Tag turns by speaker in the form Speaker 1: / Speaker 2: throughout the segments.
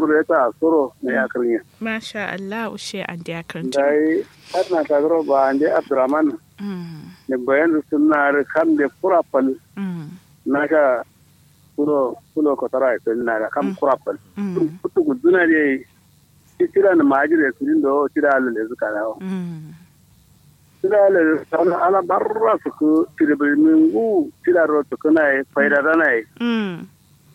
Speaker 1: reta soro ne ya kirnya
Speaker 2: Masha Allah ushe an da karanta.
Speaker 1: dai har na ta gro ba ande abdurrahman
Speaker 2: Mm.
Speaker 1: ne bayan sunna ar kam de kurapal
Speaker 2: Mm.
Speaker 1: na ka kulo kulo ko tara ko na da kam kurapal
Speaker 2: Mm.
Speaker 1: kutu guduna de tira na majire tudin do tira le zuka dawo
Speaker 2: Mm.
Speaker 1: tira le sana ala barra su ku tira be mingu tira ro to kana e faida dana e
Speaker 2: Mm.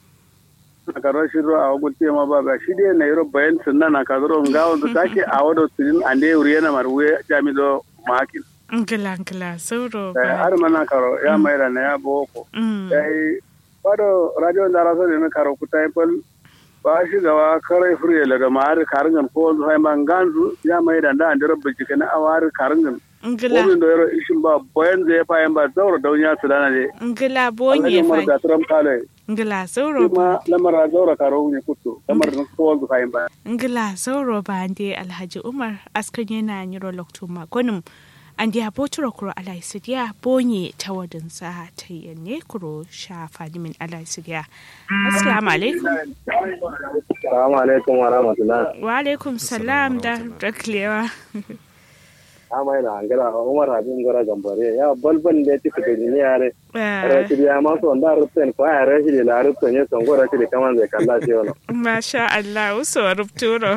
Speaker 1: ka ro shiro a gulti ma ba ba shi de na yoro bayan sunna na ka zoro ngawo to take a wado tudin ande uriyana marwe jami do makin
Speaker 2: Ngila ngila sauro
Speaker 1: Eh, har mana karo ya maira na ya boko
Speaker 2: Mm.
Speaker 1: yayi wado radio da raso ne karo kutai pal ba shi gawa kare fure la da mar karangan ko sai man ganzu ya maira da andira bijike na awar karangan
Speaker 2: Ngila
Speaker 1: Womin da yaro ishin ba boyan zai fa yan ba zaura daunya su dana ne
Speaker 2: ngila
Speaker 1: Allah
Speaker 2: bonye
Speaker 1: ya mar da
Speaker 2: fa.
Speaker 1: tram kale
Speaker 2: Ngila sauro
Speaker 1: kuma lamar zaura karo ne kuto lamar na ko fa yan ba
Speaker 2: ngila sauro ba ande Alhaji Umar askan yana nyiro lokto magonum ande aboturo kuro alai sidiya bonye tawadin sa tayyanne kuro sha fadimin alai sidiya. Assalamu alaikum.
Speaker 1: assalamu alaikum wa rahmatullah
Speaker 2: Wa alaikum salam da daklewa.
Speaker 1: amma ina angala umar habib gora gambare ya balban da ti fita ni yare rashi ya ma so nda rutsen ko ya rashi la rutsen ya son gora shi kaman zai kalla shi wannan
Speaker 2: Masha Allah uso rupturo.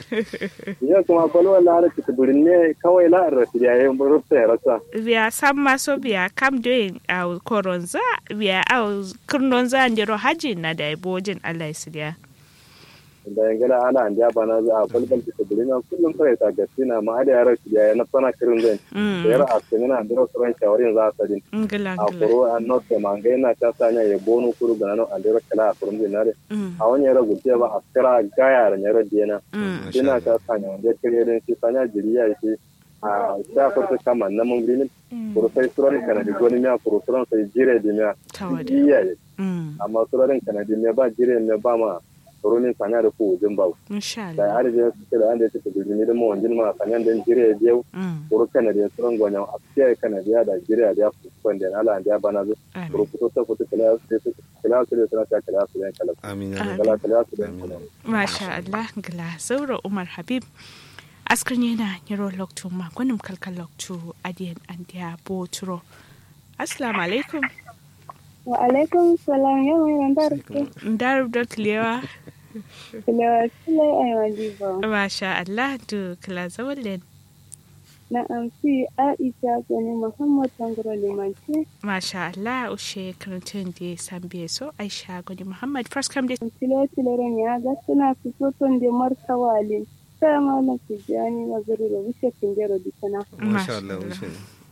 Speaker 1: ya kuma balwan la rashi burin ne kawai la rashi ya yi rutsen ya rasa
Speaker 2: biya san maso biya kam doing a koronza biya a kurnonza ndiro haji na da ibojin Allah ya sidiya.
Speaker 1: da yangala ana an ja bana za a balban ti burin na kullum sai ta gaskina ma ada ya rashi ya na sana kirin zai da yara a cikin na ndiro suran shawarin za ta din
Speaker 2: Ngila
Speaker 1: a
Speaker 2: ngila.
Speaker 1: kuro an not da manga yana ta sanya ya bonu kuru ga nan andiro kala a kurun dinare
Speaker 2: Mm,
Speaker 1: a wani yara gutiya ba a kira gaya da yara dina
Speaker 2: mm,
Speaker 1: ina ta sanya wanda ya kire din shi sanya jiriya shi a shafar ta kama na mun bilin
Speaker 2: mm.
Speaker 1: kuro sai suran kana da goni miya kuro suran sai jire di miya
Speaker 2: Tawada.
Speaker 1: iya ye
Speaker 2: Mm,
Speaker 1: amma suran kana di miya ba jire miya ba ma kuro ni sanya da ku wujin ba
Speaker 2: Insha
Speaker 1: da
Speaker 2: Allah.
Speaker 1: har da su da anda su da ni da mu wanjin ma sanya da jire biyu
Speaker 2: Mm,
Speaker 1: kuro kana da suran gonya a fiye kana da da jire da ku kwanda ala da bana zo kuro
Speaker 2: Amin.
Speaker 1: fito ta fito kala su kala su da sana ta kala su da kala
Speaker 3: amin ya
Speaker 2: Amin.
Speaker 3: rabbi.
Speaker 1: kala kala su da
Speaker 3: Amin.
Speaker 1: kala
Speaker 2: Masha Allah ngila sauro Umar Habib. Askar yana nyiro lokto magonim kalkal lokto adiyan andiya boturo. Assalamu alaikum.
Speaker 4: Wa alaikum salam yau mai randar ku.
Speaker 2: Ndar daklewa.
Speaker 4: Kilewa sile ai wajiba.
Speaker 2: Masha Allah du kala zawallen.
Speaker 4: Na amsi Aisha Gani Muhammad Tangoro Limanci.
Speaker 2: Masha Allah ushe karantun da sambe so Aisha Gwani Muhammad first come da
Speaker 4: Tilo tilaren ya ga suna fito tun da martawalin. Sai malam Tijjani na zuru da wishe kingero dikana.
Speaker 3: masha Allah wuce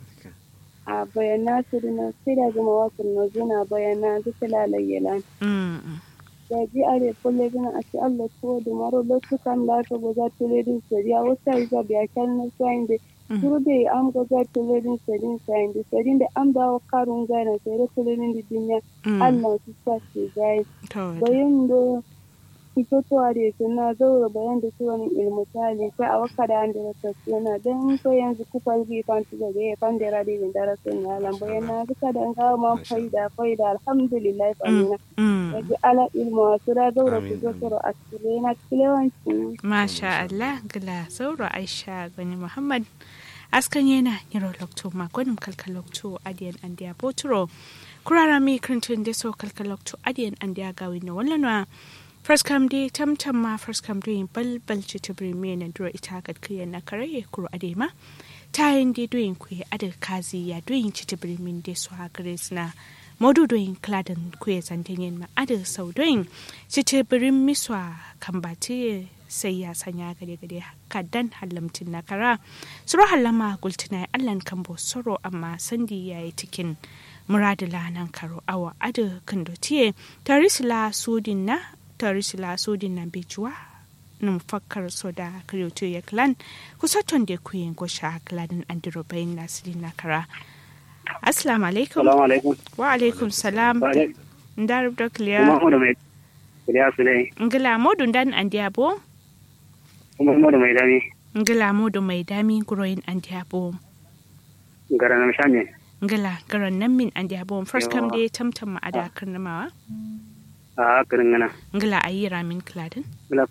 Speaker 4: A bayana su dina sai da gama wasu na zuna bayana duk lalayyalan.
Speaker 2: Mm,
Speaker 4: Da ji are kulle dina a ci Allah tuwo da maro lokutan da aka goza tiledin sariya wata yi zabi a kyan na sayin da
Speaker 2: mm,
Speaker 4: Turbe am goza tiledin sarin sayin da sarin da am dawo karun gana sai da tiledin da duniya
Speaker 2: mm.
Speaker 4: Allah su sa su gai.
Speaker 2: Tawada.
Speaker 4: bayan da fitotowa da suna zaura bayan da su wani ilmutali sai a waka da an da rasa suna don ko yanzu kuka zai fanti da zai fan da radi da dara sun ya lan bayan na duka da an kawo man faida faida alhamdulillah famina
Speaker 2: Mm,
Speaker 4: yaji ala ilmu wasu da zaura
Speaker 3: Amin,
Speaker 4: fitotoro a cikin na kilewancin
Speaker 2: Masha Allah gila sauro Aisha Gwani Muhammad askan yana nyiro lokto magonim kalkal lokto adiyan andiya boturo. Kurara mi karantun da so kalkal lokto adiyan andiya gawi na wallanwa. First come day tamtam ma first come doing balbal chitibri me na duro ita kad kiyan na kare kuro adema. tayin de doyin kwe adar kazi ya doyin chitibri min de so ha grace na modu doyin kladan kwe zantenyen ma adar sau doyin chitibirin miswa kambati sai ya sanya gade gade kadan halamtin na kara suro halama gultina allan kambo soro amma sandi yayi tikin muradila nan karo awa ada kandotiye tarisila sudin na tarisila sudin na bejuwa num fakkar soda kriyoto ya klan kusaton da kuyin gosha kladin andiro bayin nasiri na kara assalamu alaikum
Speaker 1: Assalamu alaikum.
Speaker 2: wa alaikum salam ndar da
Speaker 1: Kuma
Speaker 2: kliya
Speaker 1: mu da mai kuriya su ne.
Speaker 2: ngila modun dan andiabo
Speaker 1: Kuma mu da mai dami.
Speaker 2: ngila modu mai dami guroyin andiabo
Speaker 1: Gara na mishanye.
Speaker 2: ngila garan nan min andiabo first kam
Speaker 1: Yawa.
Speaker 2: dai tamtam ma ada karnamawa
Speaker 1: A kirin gana.
Speaker 2: ngila ayi ramin kladin